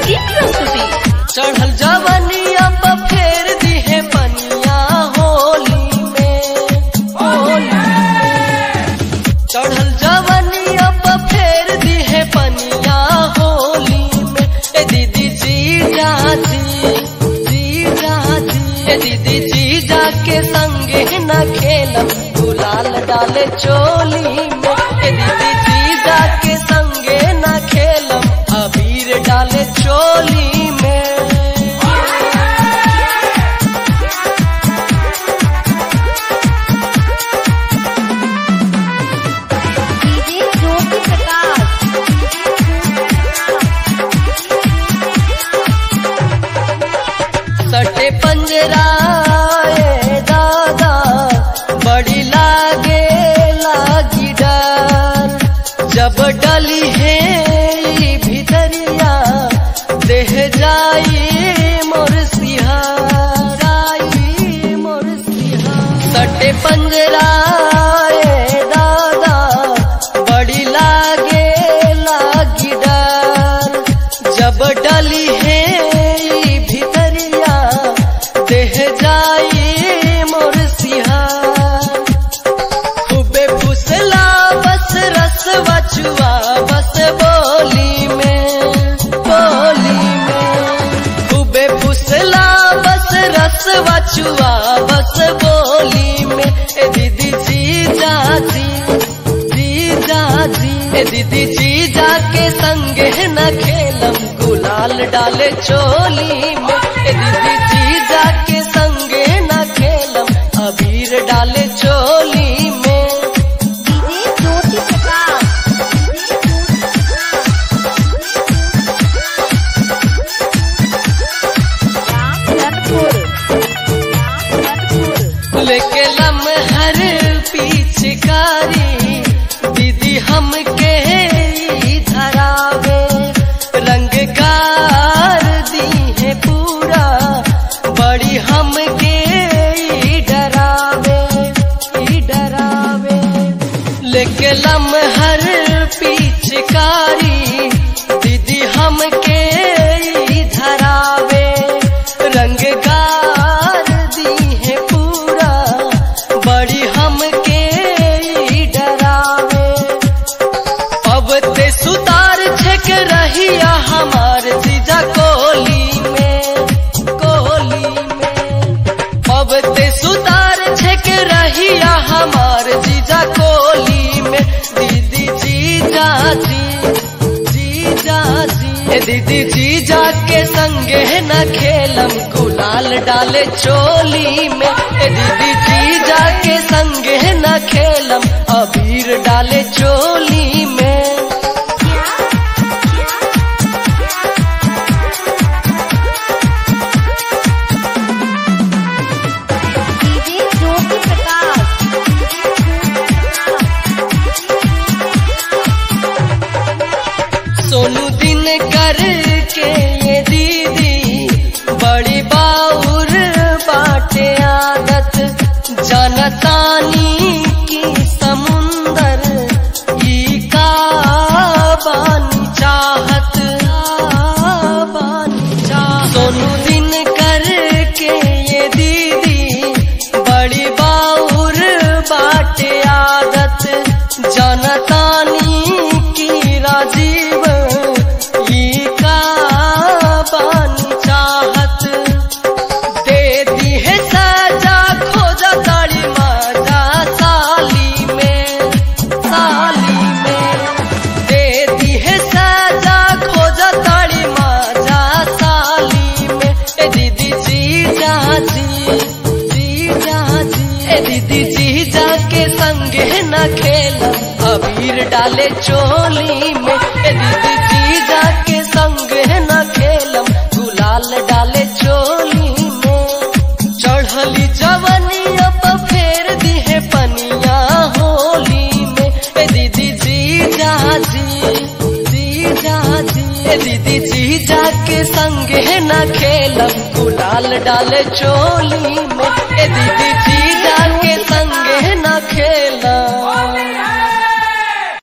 की प्रस्तुति चढ़ल जवनिया पर फेर दिहे पनिया होली में होली में। चढ़ल जवनिया पर फेर दिहे पनिया होली में ए दीदी जी जाजी जी जाजी ए दीदी जी जाके संगे न खेलम गुलाल डाले चोली में ए दीदी जी जाके संगे न खेलम अबीर डाले चोली में डीजे ज्योति प्रकाश सटे पंजराए दादा बड़ी लागे लागी डर जब डली है ई भितरिया देह जाई मोर सिहाराई मोर सिहार सटे पंजराए दादा बड़ी लागे लागी डर जब डली है ई भितरिया देह जाई मोर सिहार खूबे फुसला बस रस बचुआ बस बोली में बोली में खूबे फुसला बस रस बचुआ बस बोली में ए दीदी जी जाजी जी जाजी ए दीदी जी जाके संगे न खेलम गुलाल डाले चोली में ए दीदी जी जाके संगे न खेलम अबीर डाले चोली में डीजे ज्योति प्रकाश रामधनपुर रामधनपुर लेके लमहर पिचकारी दीदी हमके ई धरावे रंग गार दी है पूरा बड़ी हमके ई डरावे ई डरावे लेके लमहर पिचकारी दीदी हमके ई धरावे रंग गार दी है पूरा बड़ी हमके ई डरावे अब ते सुतार छक रहिया हमार जीजा कोली में कोली में अब ते सुतार छक रहिया हमार जीजा कोली में दीदी जी जाजी जी जाजी ए दीदी जी जाके संगे न खेलम गुलाल डाले चोली में ए दीदी जी जाके संगे न खेलम अबीर डाले चोली में डीजे ज्योति प्रकाश सोनू दिन कर के ये दीदी बड़ी बाउर बाटे आदत जनतानी की समुंदर ई का बानी चाहत बानी चाहत सोनू दिन कर के ये दीदी बड़ी बाउर बाटे आदत जनतानी की राजीव ई का बानी चाहत दे दी है सजा खोजा ताड़ी मजा साली में साली में दे दी है सजा खोजा ताड़ी मजा साली में ए दीदी जी जाजी जी जाजी ए दीदी जी जाके संगे न खेलम अबीर डाले चोली में ए दीदी जी जाके संगे न खेलम गुलाल डाले चोली में चढ़ली जवनिया पर फेर दिहे पनिया होली में ए दीदी जी जाजी जी जाजी ए दीदी जी जाके संगे न खेलम गुलाल डाले चोली में ए दीदी जी